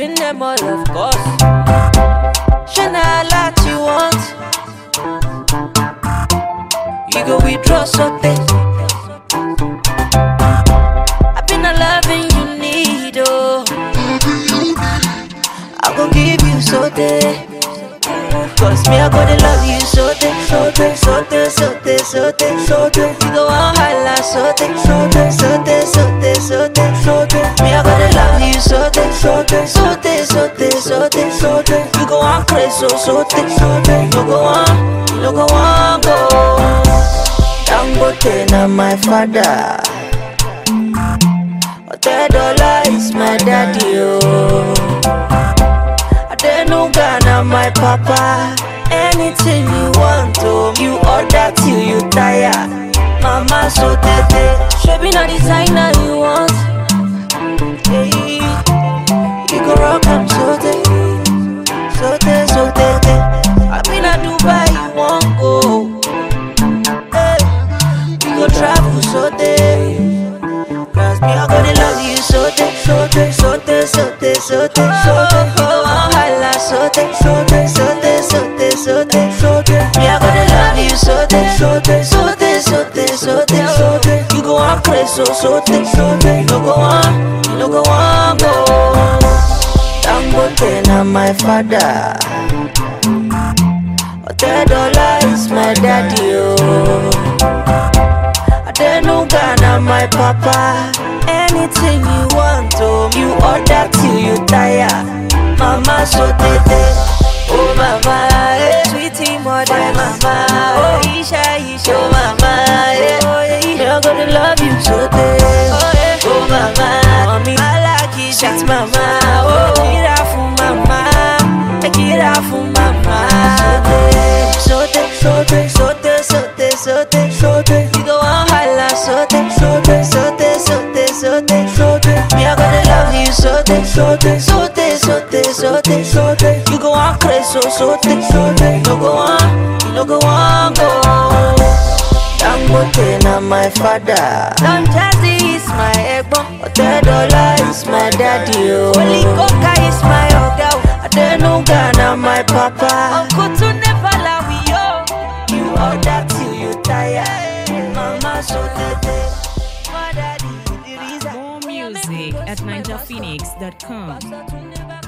telling them all, of course. Shana a lot you want. You go withdraw something. I've been a loving you need, oh. I go give you so day. Cause me, I gonna love you so day, so day, so day, so day, so day, so day. You go on holla so day, so day, so day, so day, so day, so day. Me, I gonna love you so day, so day, so day, so day, so day, so day. You go on crazy, so so day, so day. You go on, you go on go. Dangote na my father. Otedola is my daddy, oh. Adenuga na my papa. Anything you want, oh, you order till you tire. Mama so tete, shebi na designer you want. Hey, you go rock am so tete, so tete, so tete. I been a Dubai, you want go. Hey, we go travel so tete. Cause me, I gonna love you so day, so day, so day, so day, so day, so day. You go on holla so day, so day, so day, so day, so day, so day. Me, I gonna love you so day, so day, so day, so day, so day, so day. You go on crazy, so so day, so day. You no go on, you no go on go. Dangote na my father. Otedola is my daddy, oh. Adenuga na my papa. Anything you want, oh, you order till you tire. Mama so tete, oh mama, eh. sweetie mother, mama, oh Isha Isha, oh mama, eh. oh yeah, I'm gonna love you so tete, oh yeah, oh mama, mommy, I like it, sweet mama, oh get out for mama, get out for mama, so tete, so tete, so tete, so tete, so tete, so tete, you go on holla, so tete, so tete, so tete, so tete, so tete, so tete, me I gonna love you so tete, so tete, so tete, so tete, so tete, so tete, you go on crazy, so so tete, so tete, no go on, you no go on go. Dangote na my father. Don Jazzy is my egbon. Otedola is my daddy. Oh. Holy Coca is my oga. Adenuga na my papa. Uncle to never allow we yo. You order till you tire. Mama so tete. My daddy, the reason. More music at ninjaphoenix.com. Pastor to never